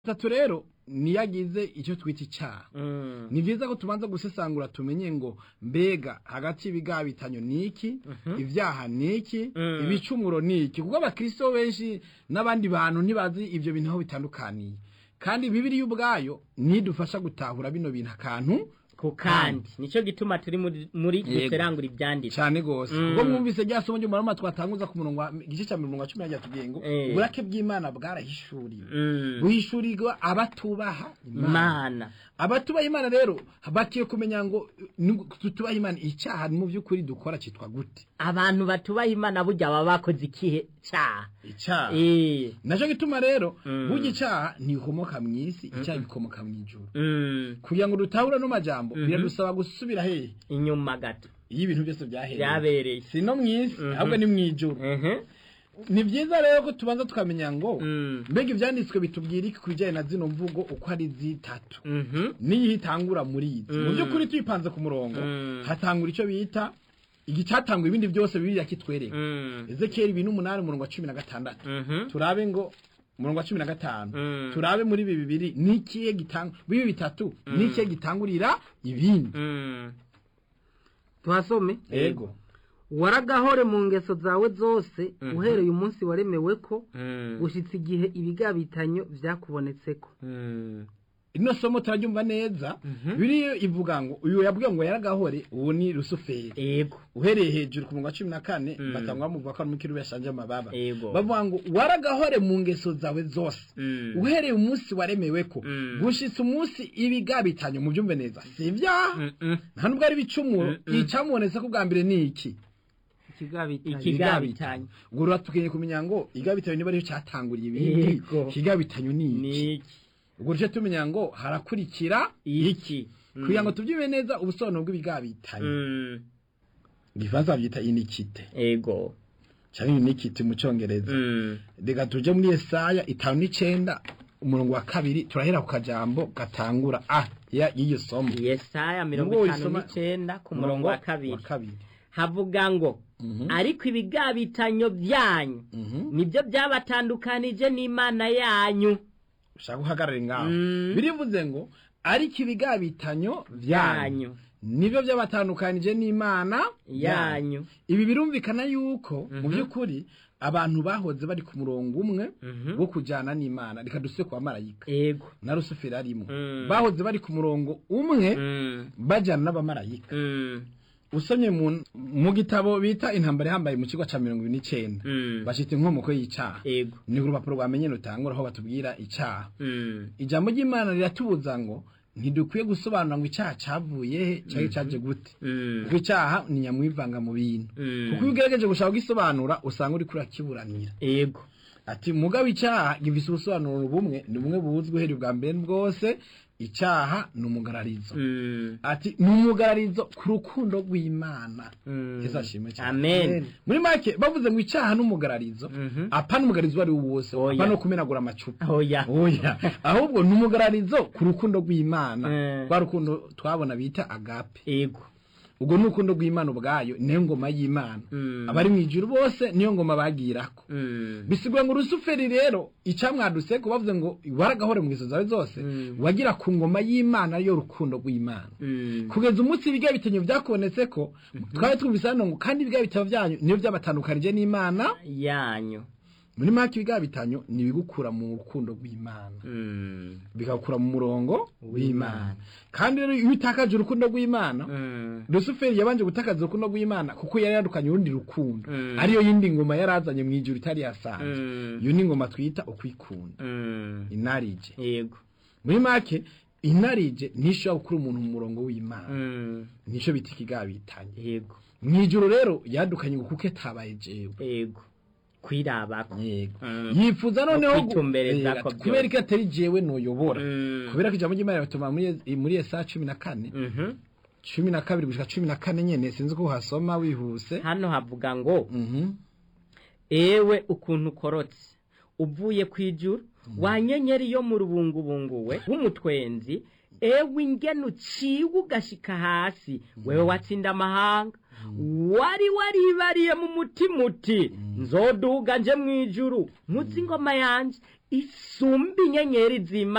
atatu rero niyo agize icyo twita icyaha Mm. ni byiza ko tubanza gusesangura tumenye ngo mbega hagati y'ibigabitanyo ni iki ibyaha ni iki Mm. ibicumuro ni iki kuko abakristo benshi n'abandi bantu ntibazi ibyo bintu aho bitandukaniye kandi bibiriya ubwayo nidufasha gutahura bino bintu akantu ku kandi nicyo gituma turi muri- muri Yego. duserangura ibyanditswe cyane gose Mm. ubwo mwumvise rya somo ry'umurama twatanguza ku murongo wa igice cya mirongo cumi na tugiye ngo Eh. uburake bw'imana bwarahishuriwe Mm. buhishurirwa abatubaha imana imana abatubaha imana rero bakiye kumenya ngo ni- tutubaha imana icyaha mu by'ukuri dukora cyitwa gute abantu batubaha imana burya baba bakoze ikihe cyaha icyaha Eh. nacyo gituma rero Mm. burya icyaha ntikomoka mu isi icyaha gikomoka mu ijuru Mm. kugira ngo dutahure no majambo Mhm. biradusaba gusubira hehe inyuma gato iyo ibintu byose byahereye byabereye si no mu isi Mhm. ahubwo ni mu ijuru Mhm. ni byiza rero ko tubanza tukamenya ngo Mm. mbega ibyanditswe bitubwira iki ku bijyanye na zino mvugo uko ari zitatu Mhm. n'iyo itangura muri izi mu Mm. by'ukuri tuyipanze ku murongo Mm. hatangura icyo bita igicyatangwa ibindi byose bibiri kitwereka Mm. ezekiyeli ibiri n'umunani umurongo wa cumi na gatandatu Mhm. turabe ngo umurongo wa cumi na gatanu Mm. turabe muri ibi bibiri n'ikihe gitanga bibi bitatu n'ikihe gitangurira ibindi Mm. tuhasome yego waragahore mu ngeso zawe zose Mhm. uhereye umunsi waremewe ko Mm. gushyitsa igihe ibigabitanyo byakubonetseko Mm. ino somo turaryumva neza Mhm. biriyo ivuga ngo uyu yabwiye ngo yaragahore uwo ni rusuferi Ego. uhereye hejuru ku murongo wa cumi na kane Mm. batangwa bamuvuga ko ari umukiri yashanje amababa Ego. bavuga ngo waragahore mu ngeso zawe zose Mm. uhereye umunsi waremewe ko Mm. gushitsa umunsi ibigabitanyo mu byumve neza si ibyaha Mm-mm. nta nubwo ari ibicumuro Mm-mm. icyamubonetse ko bwa mbere ni iki ikigabitanyo Ikigabitanyo. ubwo rero tukeneye kumenya ngo igabitanyo niba ariyo cyatanguriye ibindi Yego. ikigabitanyo ni iki ni iki ubwo rero tumenya ngo harakurikira iki kugira ngo tubyime neza ubusobanuro bw'ibigabitanyo Mm. igifaransa babyita inikite ego cyangwa inikite mu cyongereza Mm. reka tuje muri esaya itanu n'icenda umurongo wa kabiri turahera ku kajambo gatangura a ya y'iryo somo yesaya mirongo Nubwo itanu wisoma- n'icenda ku murongo wa kabiri wa kabiri havuga ngo Mhm. ariko ibigabitanyo byanyu Mhm. nibyo byabatandukanije n'imana yanyu ushaka uhagarare ngaho Mm. birivuze ngo ariko ibigabitanyo byanyu yanyu nibyo byabatandukanije n'imana yanyu ibi birumvikana yuko mu Mhm. by'ukuri abantu bahoze bari ku murongo umwe Mhm. wo kujyana n'imana reka duse kwa marayika ego na rusuferi arimo Mm. bahoze bari ku murongo umwe Mm. bajyana n'abamarayika Mm. usomye mu, mu gitabo bita intambara ihambaye mu kigo cya mirongo ibiri n'icyenda Mm. bashita inkomoko y'icyaha ego ni urupapuro rwamenye rutangura aho batubwira icyaha Mm. ijambo ry'imana riratubuza ngo ntidukwiye gusobanura ngo icyaha cyavuye he cyangwa cyaje gute Mm. kuko icyaha ni nyamwivanga mu bintu Mm. kuko iyo ugerageje gushaka kugisobanura usanga uri kurakiburanira ego ati mugabo icyaha gifise ubusobanuro bumwe ni bumwe buzwi uhereye ubwa mbere bwose icyaha ni umugararizo Mm. ati ni umugararizo ku rukundo rw'imana Mm. yesu ashimwe cyane amen muri make bavuze ngo icyaha n'umugararizo Mhm. apa n'umugararizo uwo ari wo wose Oya. apa no kumenagura amacupa oya oya ahubwo ni umugararizo ku rukundo rw'imana Eh. rwa rukundo twabona bita agape ego ubwo ni urukundo rw'imana ubwayo niyo ngoma y'imana Mm. abari mu ijuru bose niyo ngoma bagirako Mm. bisigura ngo rusuferi rero icyamwaduse ko bavuze ngo waragahore mu ngeso zawe zose Mm. wagira ku ngoma y'imana ariyo rukundo rw'imana Mm. kugeza umunsi ibiga bitanyo byakubonetse ko twari twumvise hano ngo kandi ibiga bitabo byanyu niyo byabatandukanije n'imana yanyu muri make ibiga bitanyo ni ibigukura mu rukundo rw'imana Mm. bigakura mu murongo w'imana W'Imana. kandi rero iyo utakaje urukundo rw'imana Mm. rusuferi yabanje gutakaza urukundo rw'imana kuko yari yadukanye urundi rukundo Mm. ariyo yindi ngoma yari azanye mu ijuru itari yasanzwe Mm. iyo ni ingoma twita ukwikunda Mm. inarije yego muri make inarije ntishobora gukura umuntu mu murongo w'imana Mm. nicyo bita ikigabitanye yego mu ijoro rero yadukanye ngo kuko etabaye jewe yego kwirabako yego Mm. yifuza noneho gu- kwitumbereza Eh, ko ati, kubera byose. ko atari jewe noyobora Mm. kubera ko ijambo ry'imana batuma muri muri esa cumi na kane Mhm. cumi na kabiri gushika cumi na kane nyene sinzi ko uhasoma wihuse hano havuga ngo Mhm. ewe ukuntu ukorotse uvuye ku ijuru wa nyenyeri yo mu rubungubungu we w'umutwenzi ewe ingene uciwe ugashika hasi wewe watsinda amahanga wari waribariye mu mutima uti nzoduga nje mu ijuru nkuzi ingoma yanje isumba inyenyeri z'imana